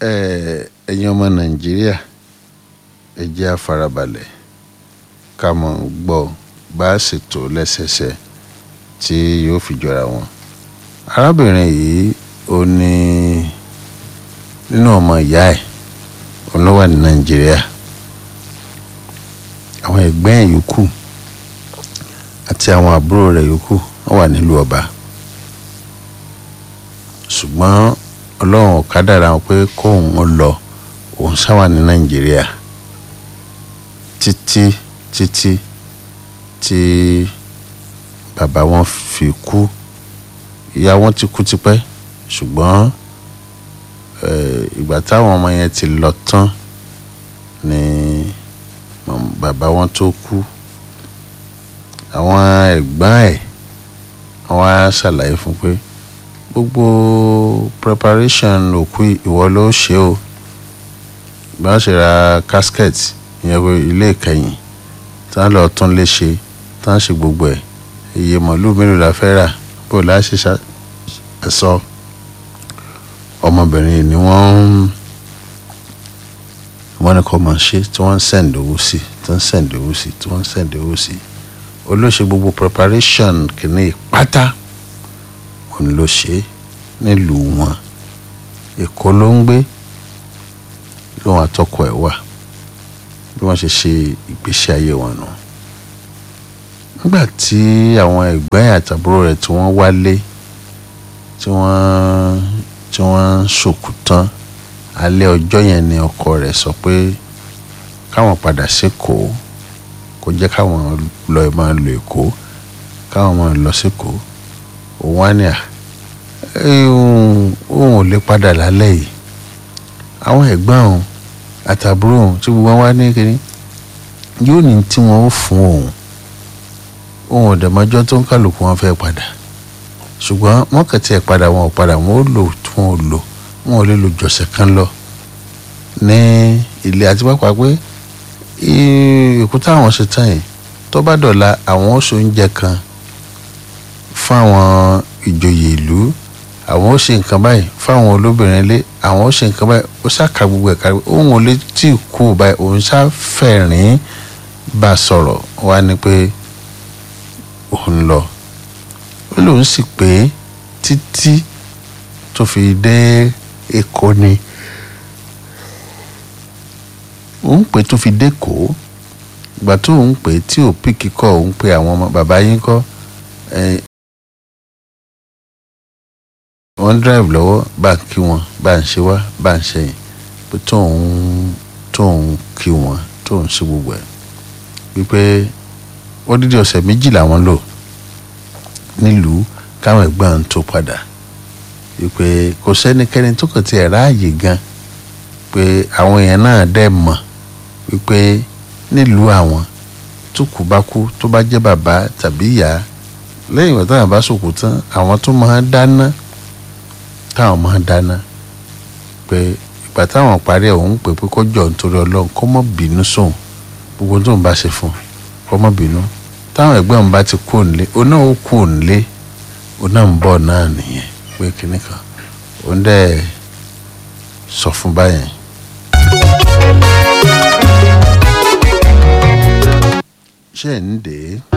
ẹ̀yin ọmọ nàìjíríà ẹ jẹ́ á farabalẹ̀ ká mọ̀ gbọ́ bá a ṣètò lẹ́sẹsẹ tí yóò fi jọra wọn. arábìnrin yìí ó ní nínú ọmọ ìyá ẹ̀ òun ló wà ní nàìjíríà àwọn ẹ̀gbẹ́ ẹ̀ yòókù àti àwọn àbúrò rẹ̀ yòókù wọ́n wà nílùú ọba ṣùgbọ́n ọlọ́run ò kádàrá wọn pé kóun ó lọ òun sáwà ní nàìjíríà títí títí tí bàbá wọn fi kú ìyá wọn ti kú tipẹ́ ṣùgbọ́n ìgbà táwọn ọmọ yẹn ti lọ tán ni bàbá wọn tó kú àwọn ẹ̀gbọ́n ẹ̀ wọ́n á ṣàlàyé fún pé gbogbo preparation òkú ìwọ ló ṣe o ìgbà ṣe ra casket ìyẹn pé ilé ìkẹyìn tá lọ tún lè ṣe tá ṣe gbogbo ẹ̀ iye màálùú mélòó la fẹ́ rà bó la ṣe sọ ọmọbìnrin ni wọ́n wọ́n ní kó máa ṣe tí wọ́n ń send owó sí tí wọ́n ń send owó sí tí wọ́n ń send owó sí olóṣè gbogbo preparation kìíní pátá òun ló ṣe nílùú wọn èkó ló ń gbé lóun àtọkọ ẹ̀ wà bí wọ́n ṣe ṣe ìgbésí ayé wọn nù nígbà tí àwọn ẹ̀gbọ́n àtàbúrò rẹ̀ tí wọ́n wálé tí wọ́n tí wọ́n ń ṣòkú tán alẹ́ ọjọ́ yẹn ni ọkọ rẹ̀ sọ pé káwọn padà sékòó kó jẹ́ káwọn lọ máa lo èkó káwọn máa lọ sékòó òun á ní à òun ò lè padà lálẹ́ yìí àwọn ẹ̀gbọ́n òun àtàbúrò òun tí gbogbo wọn wá ní kiri yóò ní tí wọn ó fún òun òun ò dẹ̀mọ́jọ́ tó ń kálukú wọn fẹ́ padà ṣùgbọ́n wọ́n kẹ̀tì ẹ̀ padà wọn ò padà wọn ò lò tí wọn ò lò wọn ò lè lo jọ̀sẹ̀ kan lọ ní ilé àti pápá pé èkúté àwọn ṣe tán yìí tó bá dọ̀la àwọn oṣù oúnjẹ kan fún àwọn ìjòyè ìlú àwọn ó ṣe nǹkan báyìí fáwọn olóbìnrin ilé àwọn ó ṣe nǹkan báyìí ó ṣàkà gbogbo ẹ̀ka òun ò lè tí ì kú báyìí òun ṣàfẹ̀rín bá a sọ̀rọ̀ wá ní pé òun lọ ó lóun sì pé títí tó fi dé èkó ni òun pé tó fi dẹ́kọ̀ọ́ ìgbà tó òun pé tí ò pìkì kọ́ òun pé àwọn ọmọ bàbá yín kọ́ wọ́n drive lọ́wọ́ bá ń kí wọn bá ń ṣe wá bá ń ṣe yìn pé tóun tóun kí wọn tóun ṣe gbogbo ẹ̀ wípé ó dídí ọ̀sẹ̀ méjì làwọn lò nílùú káwọn ẹ̀gbọ́n tó padà wípé kò sẹ́nikẹ́ni tó kàn ti ẹ̀ ráàyè gan pé àwọn èèyàn náà dẹ̀ mọ̀ wípé nílùú àwọn tó kù bá kú tó bá jẹ́ bàbá tàbí ìyá lẹ́yìn ìgbà táwọn bá sòkò tán àwọn tó máa ń dáná táwọn máa ń dáná pé ìgbà táwọn parí ẹ̀ òun pè pé kó jọ nítorí ọlọ́run kó mọ̀ bínú sóun gbogbo tó ń bá ṣe fún kó mọ̀ bínú táwọn ẹ̀gbọ́n òun bá ti kú òǹlé òun náà ó kú òǹlé òun náà ń bọ̀ náà nìyẹn pé kinní kan òun dẹ̀ sọ fún báyẹn. ṣé ẹ̀ ń dè é